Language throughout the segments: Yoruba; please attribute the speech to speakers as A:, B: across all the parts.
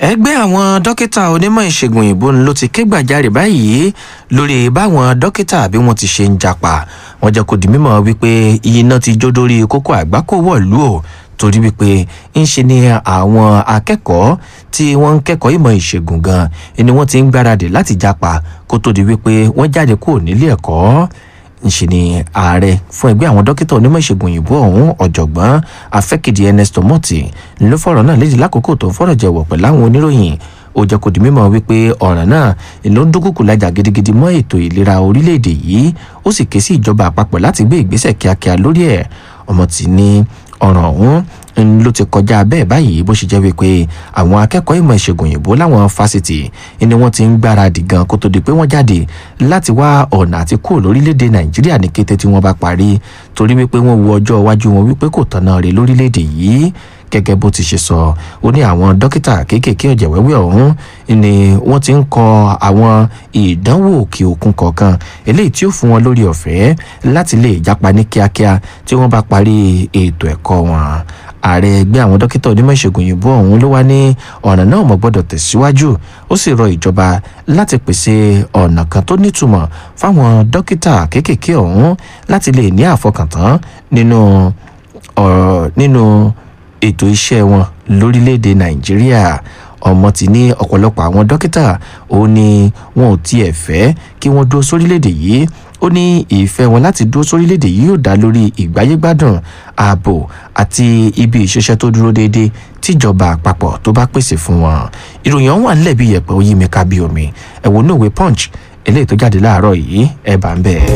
A: ẹgbẹ́ àwọn dókítà onímọ̀ ìṣègùn òyìnbó ló ti ké gbàjarè báyìí lórí báwọn dókítà bí wọ́n ti ṣe ń japa wọ́n jẹ́ kó di mímọ̀ wípé iná ti jó dórí kókó àgbákò wọ̀lú o torí wípé ń ṣe ni àwọn akẹ́kọ̀ọ́ tí wọ́n ń kẹ́kọ̀ọ́ ìmọ̀ ìṣègùn gan ni wọ́n ti ń gbáradì láti japa kó tó di wípé wọ́n jáde kúrò nílé ẹ̀kọ́ ńṣe ni ààrẹ fún ẹgbẹ́ àwọn dókítà onímọ̀ ìṣègùn òyìnbó ọ̀hún ọ̀jọ̀gbọ́n afẹ́kìdí ernesto mọ́tì ló fọ̀rọ̀ náà lédè lákòókò tó ń fọ̀rọ̀ jẹ̀wọ̀ pẹ̀lú àwọn oníròyìn ó jẹ́ kó di mímọ̀ wípé ọ̀ràn náà ló ń dúnkùkù lajà gidigidi mọ́ ètò ìlera orílẹ̀-èdè yìí ó sì ké sí ìjọba àpapọ̀ láti gbé ìgbésẹ̀ kíákíá lórí ẹ̀ ọmọ tì ní ọ̀ràn ọ̀hún ló ti kọjá bẹ́ẹ̀ báyìí bó ṣe jẹ́ wípé àwọn akẹ́kọ̀ọ́ ìmọ̀ ìṣègùn òyìnbó láwọn fásitì ni wọ́n ti ń gbáradì gan kó tó di pé wọ́n jáde láti wá ọ̀nà àti kúrò lórílẹ̀‐èdè nàìjíríà ní kété tí wọ́n bá parí torí wípé wọ́n wo ọjọ́ iwájú wọn wípé kò tọ̀nà rè lórílẹ̀‐èdè yìí gẹ́gẹ́ bó ti ṣe sọ ó ní àwọn dókítà kéékèèké ọ̀jẹ̀ wẹ́wẹ́ ọ̀hún ni wọ́n ti ń kọ àwọn ìdánwò òkè òkun kọ̀ọ̀kan eléyìí tí ó fún wọn lórí ọ̀fẹ́ láti lè jápa ní kíákíá tí wọ́n bá parí ètò ẹ̀kọ́ wọn ààrẹ ẹgbẹ́ àwọn dókítà onímọ̀ ìṣègùn òyìnbó ọ̀hún ló wá ní ọ̀nà náà mọ̀ gbọ́dọ̀ tẹ̀síwájú ó sì rọ ìjọba láti pèsè ọ̀nà kan tó nítumọ̀ fáwọn dókítà kéékèèké ọ̀hún láti lè ní àfọkàntán nínú nínú ètò iṣẹ́ wọn lórílẹ̀‐èdè nàìjíríà ọmọ ti ní ọ̀pọ̀lọpọ̀ àwọn dókítà ó ní wọn ò tiẹ̀ fẹ́ kí wọ́n dúró sórílẹ̀‐èdè yìí ó ní ìfẹ́ wọn láti dúró sórílẹ̀‐èdè yìí yóò dá lórí ìgbáyégbádùn ààbò àti ibi ìṣiṣẹ́ tó dúró déédéé tíjọba àpapọ̀ tó bá pèsè fún wọn ìròyìn ọ̀hún wà nílẹ̀ bí yẹ̀pẹ̀ ó yí mi ká bí omi ẹ̀wọ̀n náà wé punch eléyìí tó jáde láàárọ̀ yìí ẹ̀ bá ń bẹ̀.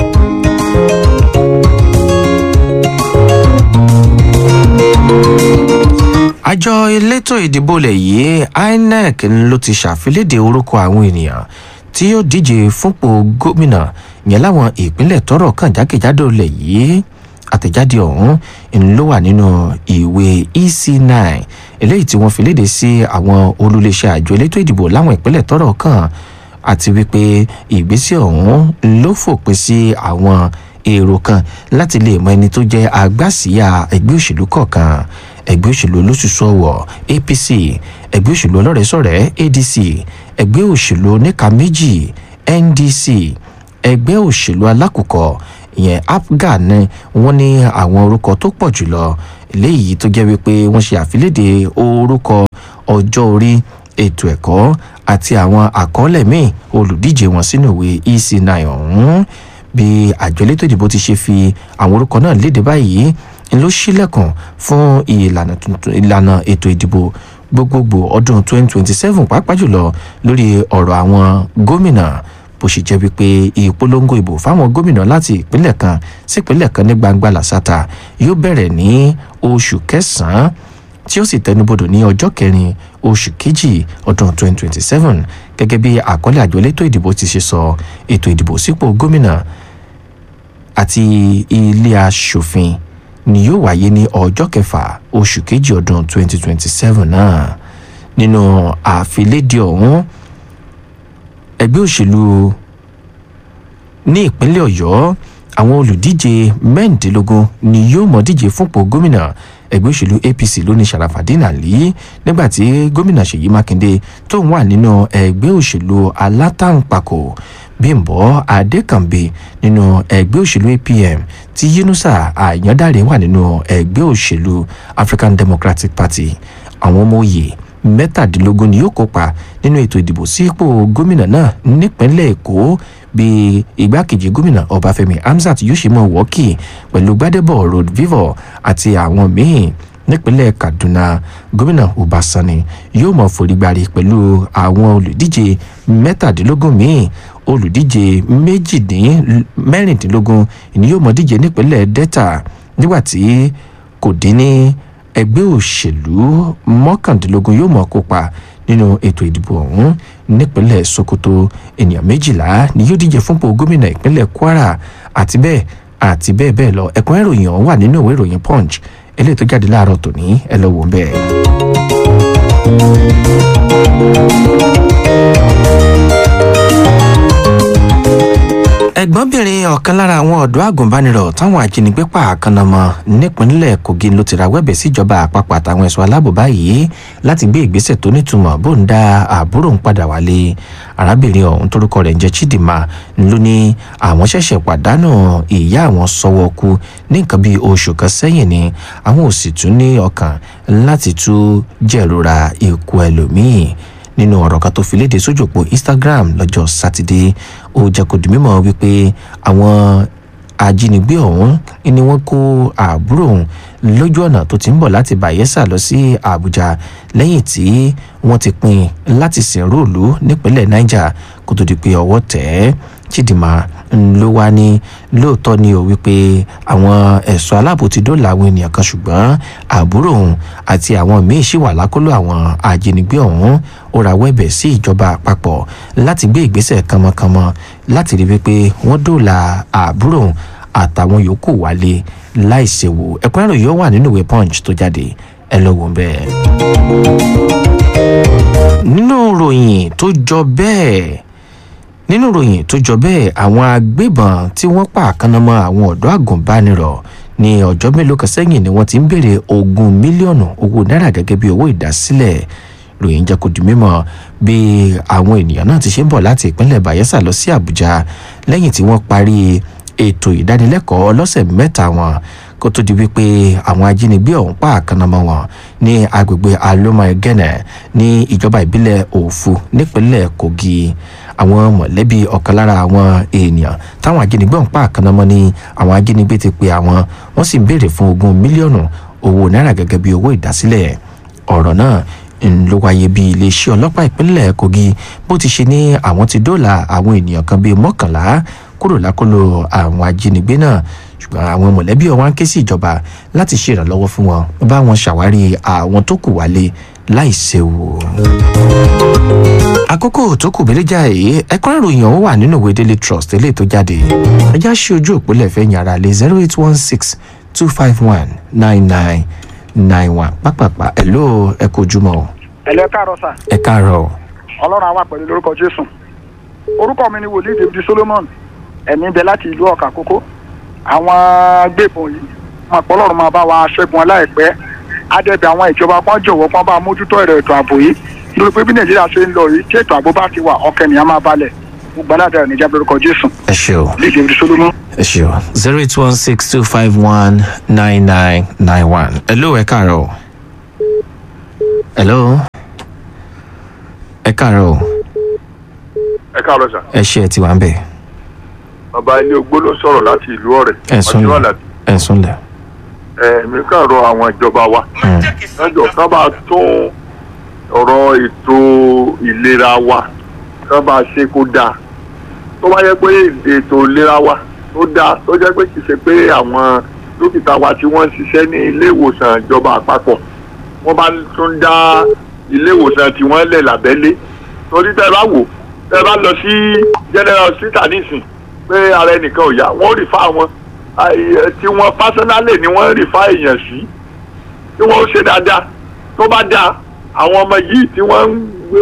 A: àjọ elétò ìdìbò lẹ̀ yìí inec ló ti ṣàfilédè orúkọ àwọn ènìyàn tí yóò díje fúnpò gómìnà yẹn láwọn ìpínlẹ̀ tọrọ kàn jákèjádò lẹ̀ yìí àtẹ̀jáde ọ̀hún ló wà nínú ìwé ec9 eléyìí tí wọ́n fi léde sí àwọn olùléṣẹ́ àjọ elétò ìdìbò láwọn ìpínlẹ̀ tọrọ kàn àti wípé ìgbésẹ̀ ọ̀hún ló fòpin sí àwọn èrò kan láti lè mọ ẹni tó jẹ́ agbásíyà ẹgbẹ́ òṣèlú kọ̀ọ̀kan ẹgbẹ́ òṣèlú olóṣùṣù ọ̀wọ̀ apc ẹgbẹ́ òṣèlú ọlọ́rẹ̀ẹ́sọ̀rẹ́ adc ẹgbẹ́ òṣèlú oníka méjì ndc ẹgbẹ́ òṣèlú alákùkọ ìyẹn apga ni wọ́n ní àwọn orúkọ tó pọ̀ jùlọ léyìí tó jẹ́ wípé wọ́n ṣe àfilédè orúkọ ọjọ́ orí ètò ẹ̀kọ́ àti àwọn àkọọ́lẹ̀ míì olùdíje wọn sínú ìwé ec9 ọ̀hún bí àjọ elétò ìdìbò ti ṣe fi àwọn orúkọ náà léde báyìí ló ṣílẹ̀kùn fún ìlànà tuntun ìlànà ètò ìdìbò gbogbogbò ọdún 2027 pàápàá jùlọ lórí ọ̀rọ̀ àwọn gómìnà bó ṣe jẹ́ wípé ìpolongo ìbò fáwọn gómìnà láti ìpínlẹ̀ kan sí ìpínlẹ̀ kan ní gbangba làṣàtà yóò bẹ̀rẹ̀ ní oṣù kẹsàn-án tí ó sì tẹnubodò ní ọjọ́ kẹrin oṣù kejì ọdún 2027 gẹ́gẹ́ bí àkọlé àjọ elétò ìdìbò ti ṣe sọ ètò ìdìbò sípò gómìnà àti ilé aṣòfin ni yóò wáyé ní ọjọ́ kẹfà oṣù kejì ọdún 2027 náà nínú àfilédìí ọ̀hún ẹgbẹ́ òṣèlú ní ìpínlẹ̀ ọ̀yọ́ àwọn olùdíje mẹ́rìndínlógún ni yóò mọ̀ díje fúnpọ̀ gómìnà ẹgbẹ́ òṣèlú apc lóní sharafadin ali nígbàtí gómìnà ṣèyí mákindé tó ń wà nínú ẹgbẹ́ òṣèlú alátàǹpàkò bímbọ adékànbí nínú ẹgbẹ́ òṣèlú apm tí yunusa àyàndáre wà nínú ẹgbẹ́ òṣèlú african democratic party àwọn ọmọ òye mẹ́tàdínlógún ni yóò kópa nínú ètò ìdìbò sípò gómìnà náà nípínlẹ̀ èkó bí igbákejì gómìnà ọbáfẹ́mi hamzat yóò ṣe mọ wọ́ọ̀kì pẹ̀lú gbadebo road vivo àti àwọn míín nípínlẹ̀ kaduna gómìnà ọbaṣani yóò mọ forígbárí pẹ̀lú àwọn olùdíje mẹ́tàdínlógún míín olùdíje méjìdín mẹ́rìndínlógún ni yóò mọ díje nípínlẹ̀ delta nígbàtí kò dín ní ẹgbẹ́ òṣèlú mọ́kàndínlógún yóò mọ̀ kópa nínú ètò ìdìbò ọ̀hún nípínlẹ̀ sokoto ènìyàn méjìlá ni yóò díje fúnpọ̀ gómìnà ìpínlẹ̀ kwara àti bẹ́ẹ̀ àti bẹ́ẹ̀ bẹ́ẹ̀ lọ ẹ̀kún ìròyìn ọ̀hún wà nínú ìwé ìròyìn punch eléyìí tó jáde láàárọ̀ tòní ẹ lọ wò ń bẹ́ẹ̀. ẹ̀gbọ́nbìnrin ọ̀kan lára àwọn ọ̀dọ́ àgùnbánirọ̀ táwọn ajínigbé pa àkànnàmọ́ nípínlẹ̀ kogi ló ti rawọ́ ẹ̀bẹ̀ síjọba àpapọ̀ àtàwọn ẹ̀ṣọ́ aláàbò báyìí láti gbé ìgbésẹ̀ tó nítumọ̀ bó ń dá àbúrò ń padà wálé arábìnrin ọ̀hún torúkọ rẹ̀ ń jẹ́ chidinma ló ní àwọn ṣẹ̀ṣẹ̀ pàdánù ìyá àwọn sọ́wọ́ kú ní nǹkan bíi oṣù kan sẹ́yìn ni àwọn ò sì tún ní ọkàn láti tún jẹ̀rora ikú ẹlòmíì nínú ọ̀rọ̀ kan tó fi léde sójú òpó instagram lọ́jọ́ sátidé ó jẹ́ kó di mímọ́ wípé àwọn ajínigbé ọ̀hún ni wọ́n kó àbúrò òun lójú ọ̀nà tó ti ń bọ̀ láti bayelsa lọ sí àbújá lẹ́yìn tí wọ́n ti pín láti sìnrú ìlú nípínlẹ̀ niger kó tó di pé ọwọ́ tẹ̀ ẹ́ chidinma ló wá ní lóòótọ́ ni ó wípé àwọn ẹ̀ṣọ́ aláàbò ti dóòlà àwọn ènìyàn kan ṣùgbọ́n àbúrò òun àti àwọn míín ṣì wà lákòlò àwọn ajínigbé ọ̀hún ó rawọ́ ẹ̀bẹ̀ sí ìjọba àpapọ̀ láti gbé ìgbésẹ̀ kánmọ́kánmọ́ láti rí wípé wọ́n dóòlà àbúrò òun àtàwọn yòókù wálé láìṣèwò ẹ̀kúnrẹ́rẹ́ yóò wà nínú ìwé punch tó jáde ẹ lọ wò bẹ́ẹ̀. nínú ròyìn tó jọ bẹ́ẹ̀ nínú ròyìn tó jọ bẹ́ẹ̀ àwọn agbébọn tí wọ́n pa àkànnàmọ́ àwọn ọ̀dọ́ àgùnbánirọ̀ ní ọjọ́ mélòó kan sẹ́yìn ni wọ́n ti ń béèrè ogún mílíọ̀nù owó náírà gẹ́gẹ́ bí owó ìdásílẹ̀ ròyìn jẹ́ kó di mímọ́ bí àwọn ènìyàn náà ti ṣe ń bọ̀ láti ìpínlẹ̀ bayelsa lọ sí àbújá lẹ́yìn tí wọ́n parí ètò ìdánilẹ́kọ̀ọ́ ọlọ́sẹ̀ mẹ́ta wọn kó tó di wípé àwọn ajínigbé ọ̀hún pa àkànnàmọ́ wọn ní agbègbè alomagene ní ìjọba ìbílẹ̀ òfu nípínlẹ̀ kogi àwọn mọ̀lẹ́bí ọ̀kan lára àwọn èèyàn táwọn ajínigbé ọ̀hún pa àkànnàmọ́ ní àwọn ajínigbé ti pe àwọn wọ́n sì ń béèrè fún ogún mílíọ̀nù owó náírà gẹ́gẹ́ bí owó ìdásílẹ̀ ọ̀rọ̀ náà ló wáyé bí iléeṣẹ́ ọlọ́pàá ìpínlẹ̀ kogi bó ti ṣe ní àwọn ti dóòlà àwọn ènìyàn kan bíi mọ́kànlá kúrò lákòlò àwọn ajínigbé náà ṣùgbọ́n àwọn mọ̀lẹ́bí ọ̀wá ń ké sí ìjọba láti ṣe ìrànlọ́wọ́ fún wọn bá wọn ṣàwárí àwọn tó kù wálé láì séwu. àkókò tó kù bẹ́lẹ́jà yìí ẹ̀kọ́ ìròyìn ọ̀hún wà nínú ìwé daily trust eléyìí tó jáde ẹjá ṣe ojú òpólẹ̀ fẹ́ yàrá lé zero eight one six two five one nine nine nine one pápápá ẹ̀ ló ẹ kó ojúmọ́ o.
B: ẹ lẹ káàárọ̀ sà
A: ẹ káàárọ̀ o.
B: ọlọ́run àwa pẹ̀lú lórúkọ jésù orúkọ mi ni wòlíì david solomon ẹ̀mí bẹ láti ìlú ọ̀kà kókó àwọn gbébọn yìí wọn àpọ̀ ọlọ́run máa bá wa ṣẹ́gun aláìpẹ́ adẹ́bẹ̀ àwọn ìjọba kan jọ̀wọ́ kan bá mójútó ẹ̀rọ ètò ààbò yìí lórí pé bí nàìjíríà ṣe ń lọ yìí tí ètò ààbò bá ti wà ọkẹ́ nìyẹn máa balẹ̀ gbogbo aládàá níjà lórúkọ jésù
A: ẹ ṣe o
B: wòlíì david solomon.
A: ẹ ṣe o zero eight one six two five one nine nine nine one hello ẹ káàárọ̀ o. hello ẹ káàárọ̀ o.
C: ẹ káàárọ̀ sà
A: ẹ ṣe ẹ ti wà ń bẹ̀
C: bàbá ilé ogbó ló sọ̀rọ̀ láti ìlú ọ̀rẹ́
A: ẹ sún
C: ọjọ́
A: lẹ̀
C: àlàbí
A: ẹ sún lẹ̀.
C: ẹ̀mí kàn rọ àwọn ìjọba wa lọ́jọ́ ká bá tún ọ̀rọ̀ ètò ìlera wa ká bá ṣe kó dáa tó bá yẹ pé ètò ìlera wa tó dáa tó jẹ́ pé kì í ṣe pé àwọn dókítà wa tí wọ́n ń ṣiṣẹ́ ní ilé ìwòsàn ìjọba àpapọ̀ wọ́n bá tún dá ilé ìwòsàn tí wọ́n lẹ̀ lábẹ́lé torí tẹ́ ẹ bá wò tẹ́ ẹ bá lọ sí general hospital nísìn pé ara ẹnìkan ò yá wọ́n rì fá wọn àì- tí wọ́n pásánálì ni wọ́n rì fá èèyàn sí tí wọ́n ó ṣe dáadáa tó bá dáa àwọn ọmọ yìí tí wọ́n ń gbé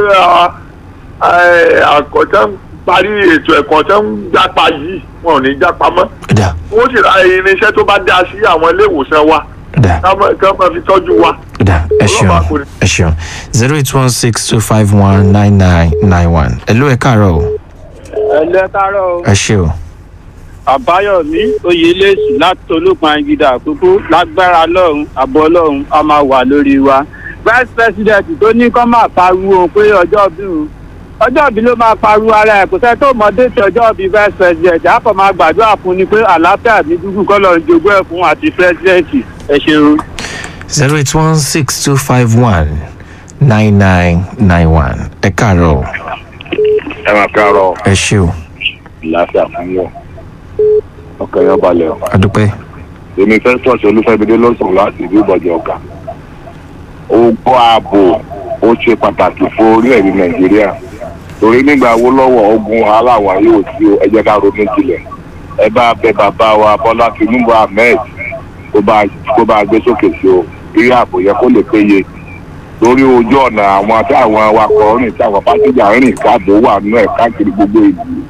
C: àkọ́tẹ́ ń parí ètò ẹ̀kọ́ tẹ́ ń jápa yìí wọn ò ní jápa mọ́
A: ẹ dà
C: wọ́n sì ra irinṣẹ́ tó bá dáa sí àwọn ilé ìwòsàn wa
A: ẹ dà
C: ká mọ́- ká máa fi tọ́jú wa.
A: ẹ dà ẹ ṣeun
C: Ọlọ́run á kó ní.
A: ẹ ṣeun zero eight one six two five one nine nine nine one hello ẹ káàárọ̀ o.
D: ẹlẹ káàárọ̀
A: ẹ ṣe o.
D: àbáyọmí oyèlẹsì láti olókun àgídà àkókò lágbára lọrun àbọ ọlọrun a máa wà lórí wa vice president tó ní kọ́ máa pariwo pé ọjọ́ bí òun ọjọ́ bí ló máa pariwo ara ẹ̀ kò sẹ́ tó mọ déètì ọjọ́ bí vice president a kò máa gbàdúrà fún ni pé àlàáfíà ní dúkú kọ́ lọ́ọ́ jogún ẹ̀ fún àti president ẹ ṣeun.
A: zero eight one six two five one nine nine nine one ẹ káàárọ̀ o.
E: ẹ máa káàárọ̀
A: ẹ ṣe o.
E: láfíà fún wọn ọkàn yẹn balẹ̀ o.
A: adúpẹ́.
E: èmi fẹ́ sọ̀tì olúfẹ́mídé ló ń sọ̀rọ̀ láti ìlú ìbọ̀jẹ̀ ọ̀gá. ogun ààbò ó ṣe pàtàkì fún orílẹ̀-èdè nàìjíríà torí nígbà wo lọ́wọ́ ogun aláwọ̀ yóò sí o ẹ jẹ́ ká ronú jinlẹ̀ ẹ bá bẹ bàbá wa bọ́lá tinubu ahmed kó bá kó bá gbé sókè sí o kí ààbò yẹ kó lè péye lórí ojú ọ̀nà àwọn táwọn awakọ̀ rìn táwọn pásíjà rìn káàbò wà nínú ẹ̀ káàkiri gbogbo ìlú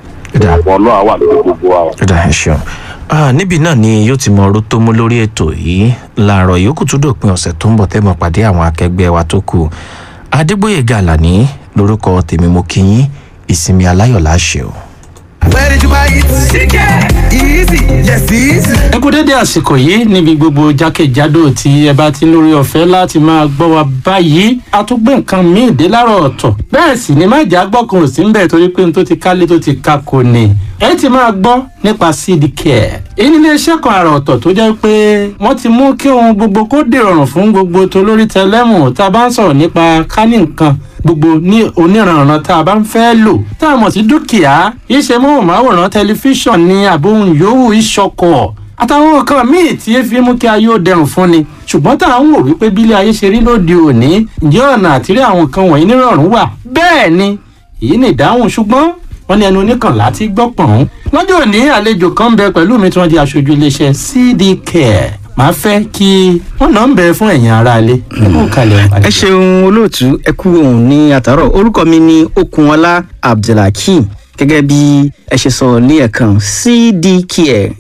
A: Ẹ̀dá.
E: ọ̀pọ̀ ọlọ́run wà lórí gbogbo wa.
A: ọ̀dà ẹ̀ ṣeun Ah, níbi náà ni yóò ti mọ ọrú tó mú lórí ètò yìí láàárọ̀ yòókù tó dòpin ọ̀sẹ̀ tó ń bọ̀ tẹ́mọ̀ pàdé àwọn akẹgbẹ́ wa tó kù adégbòye gàlàní lórúkọ tèmi mo kí yín ìsinmi aláyọ̀ láṣẹ o.
F: Where did you buy it? Easy, yes, easy.
G: ẹ kú dédé àsìkò yìí níbi gbogbo jákèjádò tí ẹ bá ti ń lórí ọ̀fẹ́ láti máa gbọ́ wa báyìí a tún gbé nǹkan míì dé láàárọ̀ ọ̀tọ̀ bẹ́ẹ̀ sì ni má jà gbọ́kàn ò sí ń bẹ̀ torí pé n tó ti kálé tó ti ka kò ní ẹ ti máa gbọ́ nípa cd care èyí ní iléeṣẹ́ kan àrà ọ̀tọ̀ tó jẹ́ pé wọ́n ti mú kí ohun gbogbo kó dìrọ̀rùn fún gbogbo tolórí tẹlẹ́mù tá a bá ń sọ̀rọ̀ nípa kání nǹkan gbogbo ní oníranran tá a bá ń fẹ́ lò tá a mọ̀ sí dúkìá iṣẹ́ móhùnmáwòrán tẹlifíṣàn ní àbóhùn yòówù ìṣọkọ̀ àtàwọn nǹkan míì tí efi mú kí ayé ó dẹrùn fún ni ṣùgbọ́n tá à ń wò wípé bílé ayé ṣe rí lóde òní ǹjẹ́ ọ̀nà àtìrí àwọn nǹkan wọ̀nyí nírọ̀rùn wà bẹ́ẹ̀ ni èyí ni ìdáhùn ṣùgbọ́n wọ́n ní ẹnu oníkànlá ti gbọ́ pọ̀n. lọ́jọ́ òní àlejò kan ń bẹ pẹ̀lú mi tí wọ́n di aṣojú iléeṣẹ́ cd care màá fẹ́ kí wọ́n náà ń bẹ fún ẹ̀yin aráalé nínú kalẹ̀
H: ẹ ṣeun olóòtú ẹ kú ohun ní àtàrọ orúkọ mi ní okunọlá abdulhakeem gẹ́gẹ́ bí ẹ ṣe sọ ní ẹ̀kan cdcare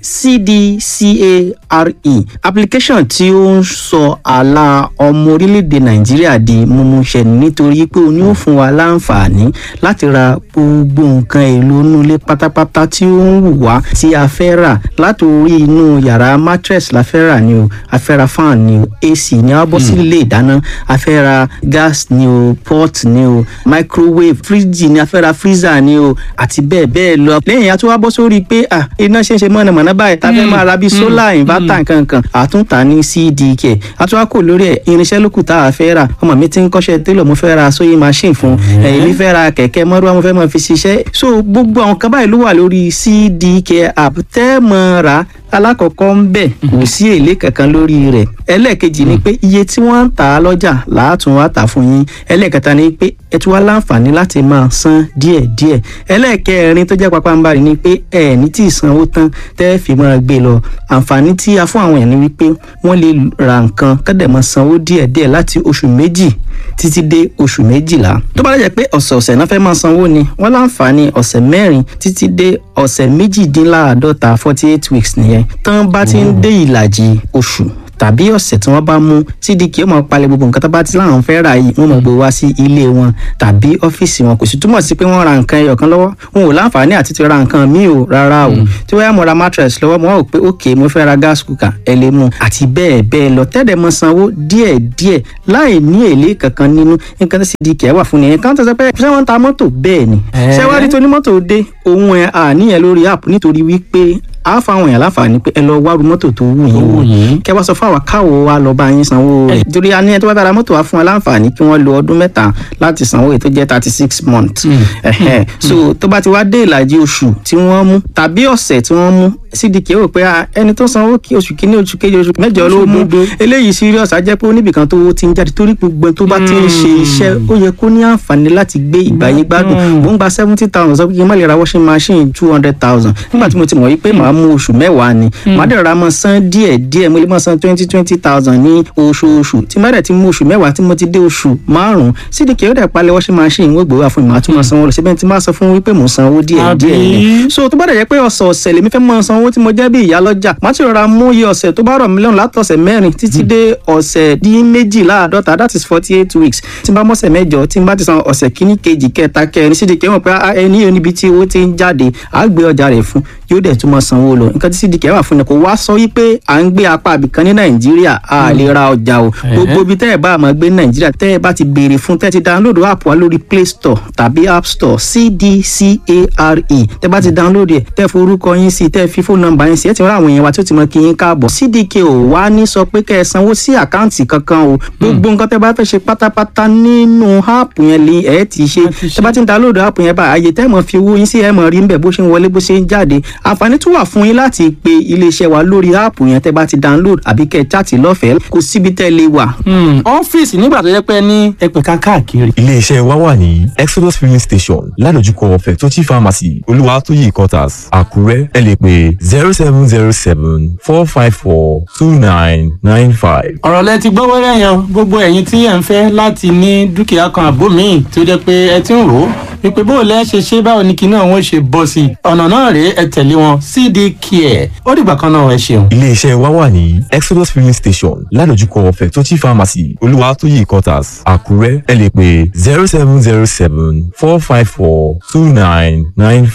H: cdcare application tí ó ń sọ àlà ọmọ orílẹ̀-èdè nàìjíríà di mímúṣẹ nítorí pé òun yóò fún wa láǹfààní láti ra gbogbo nǹkan èlò inú ilé pátápátá tí ó ń wù wá tí a fẹ́ rà látòrí inú yàrá mattress la fẹ́ rà ni o a fẹ́ ra fan ni o ac ni a bọ́ sí ilé ìdáná a fẹ́ ra gas ni o pot ni o microwave fridge ni a fẹ́ ra freezer ni o àti bẹ́ẹ̀ bẹ́ẹ̀ lọ. lẹ́yìn a tún wá bọ́ sórí pé à iná ṣe ń ṣe mọ̀nàmọ́ná báyìí tá a fẹ́ máa ra bíi solar inverter nkankan àtúntà ní cdk a tún wá kò lórí ẹ̀ irinṣẹ́ lókù tá a fẹ́ rà ọmọ mi ti ń kọ́ṣẹ́ télọ̀ mo fẹ́ ra sewing machine fún èmi fẹ́ ra kẹ̀kẹ́ mọ́rúwá mo fẹ́ máa fi ṣiṣẹ́ so gbogbo àwọn kan báyìí ló wà lórí cdk app tẹ́ mọ́ ra alákọ̀ọ́kọ́ ń bẹ̀ kò sí èlé kankan lórí rẹ̀ ẹlẹ́ẹ̀kejì ni pé iye tí wọ́n ń tà á lọ́jà làátún wá tà fún yín ẹlẹ́ẹ̀kẹta ni pé ẹ tún wá láǹfààní láti máa san díẹ̀díẹ̀ ẹlẹ́ẹ̀kẹrin tó jẹ́ pápánbarì ni pé ẹ ní tí ì sanwó tán tẹ́ ẹ fi máa gbé lọ àǹfààní tí a fún àwọn èèyàn ni wípé wọ́n lè ra nǹkan kọ́dẹ̀ máa sanwó díẹ̀díẹ̀ láti oṣù méjì títí dé oṣù méjìlá tó bá lè jẹ́ pé ọ̀sẹ̀ọ̀sẹ̀ náà fẹ́ máa sanwó ni wọ́n láǹfààní ọ̀sẹ̀ mẹ́rin títí dé ọ̀sẹ̀ méjìdínláàádọ́ta forty eight weeks nìyẹn tán bá ti ń dé ìlàjì oṣù tàbí ọ̀sẹ̀ tí wọ́n bá mú cdk ó máa palẹ̀ gbogbo nǹkan tó bá ti láwọn fẹ́ rà yìí wọ́n máa gbé wá sí ilé wọn tàbí ọ́fíìsì wọn kò sì túmọ̀ sí pé wọ́n ra nǹkan ẹyọ kan lọ́wọ́ wọn ò láǹfààní àti ti ra nǹkan míì o rárá o tí wọ́n yá mo ra mattress lọ́wọ́ mo wá wò pé ok mo fẹ́ ra gas cooker ẹ lè mú àti bẹ́ẹ̀ bẹ́ẹ̀ lọ tẹ́lẹ̀ mọ sanwó díẹ̀ díẹ̀ láì ní èlé kankan nínú nǹkan tí cdk wà fún nìyẹn kan tó sọ pé ṣé wọ́n ń ta mọ́tò bẹ́ẹ̀ ni ṣé wá rí tó ní mọ́tò dé òun ẹ̀ àníyàn lórí app nítorí wípé a fáwọn èèyàn láǹfààní pé ẹ lọ wárú mọ́tò tó wù yín wò kẹ wá sọ fún àwa káwo wa lọ bá yín sanwó rẹ̀ torí a ní ẹ tó bá dára mọ́tò wa fún wa láǹfààní kí wọ́n lo ọdún mẹ́ta láti sanwó èyí tó jẹ́ thirty six months ẹ̀hẹ́ so tó bá ti wá dé ìlàjì oṣù tí wọ́n mú tàbí ọ̀sẹ̀ tí wọ́n mú cdk rò pé ẹni tó sanwó kí oṣù kínní oṣù kejì oṣù mẹ́jọ ló mú eléyìí serious á jẹ́ pé oníbìkan tó ti ń jáde torí gbogbo tó bá ti ń ṣe iṣẹ́ ó yẹ kó ní àǹfààní láti gbé ìgbàyé gbádùn mò ń gba seventy thousand sọ pé kí n má lè ra washing machine two hundred thousand nígbà tí mo ti mọ̀ yí pé màá mú oṣù mẹ́wàá ni màá dẹ̀ ra mọ́ san díẹ̀ díẹ̀ mo lè mọ́ san twenty twenty thousand ní oṣooṣù tí má dẹ̀ ti mú oṣù mẹ́wàá tí mo ti dé oṣù márùn-ún cdk ó dẹ̀ palẹ̀ washing machine wọ́n gbé wá fún mi màá tún mọ́ sanwó lọ síbẹ̀ tí má sọ fún wípé mò ń sanwó díẹ̀ díẹ̀ ni so tó bá dẹ̀ jẹ́ pé ọ̀sẹ̀ ọ̀sẹ̀ lèmi fẹ́ mọ́ sanwó tí mo jẹ́ bí ìyá lọ́jà má ti rọra mú iye ọ̀sẹ̀ tó bá rọ̀ mí lọ́rùn látọ̀sẹ̀ mẹ́rin títí dé ọ̀sẹ̀ dín méjìláàdọ́ta that is forty eight weeks tí n bá mọ́sẹ̀ mẹ́jọ tí n bá ti san ọ̀sẹ̀ kíní kejì kẹta kẹrin cdk mọ̀ pé ẹni yóò níbi tí owó ti ń jáde àá gbé ọjà rẹ̀ fún yóò dẹ̀ tún mọ́ sanwó lọ nǹkan tí cdk wà fún ni kò wá sọ wípé à ń gbé apá àbìkan ní nàìjíríà a lè ra ọjà o gbogbo ibi tẹ́ ẹ̀ bá máa gbé ní nàìjíríà tẹ́ ẹ̀ bá ti béèrè fún tẹ́ ẹ ti download app wa lórí play store tàbí app store cdcare tẹ́ bá ti download ẹ̀ tẹ́ forúkọ yín sí tẹ́ fi fóònù nọ́mbà yín sí ẹ̀ ti rán àwọn èèyàn wa tí ó ti mọ kí yín káàbọ̀ cdk ò wá ní sọ pé kẹ́ ẹ sanwó sí àkáǹtì kankan o gbogbo nǹkan tẹ́ bá fẹ́ ṣe pátápátá nínú app yẹn lè ẹ̀ ti ṣe tẹ́ bá ti download app yẹn bá àyè tẹ́ mọ̀ fi owó yín sí ẹ̀ mọ̀ rí ń bẹ̀ bó ṣe ń wọlé bó ṣe ń jáde àǹfààní tún wà fún yín láti pe iléeṣẹ́ wa lórí áàpù yẹn tẹ́ bá ti download àbí kẹ́ ẹ chaàtì lọ́fẹ̀ẹ́ kò síbi tẹ́ lè wà.
G: ọ́fíìsì nígbà tó yẹ pé ní ẹgbẹ̀ka káàkiri.
I: iléeṣẹ́ wa wà ní exodus filling station ládojúkọ fẹ̀tọ́jì pharmacy olúwatóyè quarters àkúrẹ́ ẹ lè pè zero seven zero seven four five four two nine nine five.
G: ọ̀rọ̀ lẹ ti gbọ́ wẹ́rẹ́ yan gbogbo ẹ̀yin tí ẹ̀ ń fẹ́ láti ní dúkìá kan àbó míì tó jẹ́ pé ẹ ti ń rò ó wípé bó o lẹ́ ṣe ṣe báwo ni kinní àwọn ṣe bọ́ sí i ọ̀nà náà rèé ẹ tẹ̀lé wọn cd care ó dìgbà kan náà ẹ ṣeun.
I: iléeṣẹ́ wa wà ní exodus filling station ládojúkọ fẹ̀tọ́tì pharmacy olúwatóyè quarters àkúrẹ́ ẹ lè pè zero seven zero seven four five four two nine nine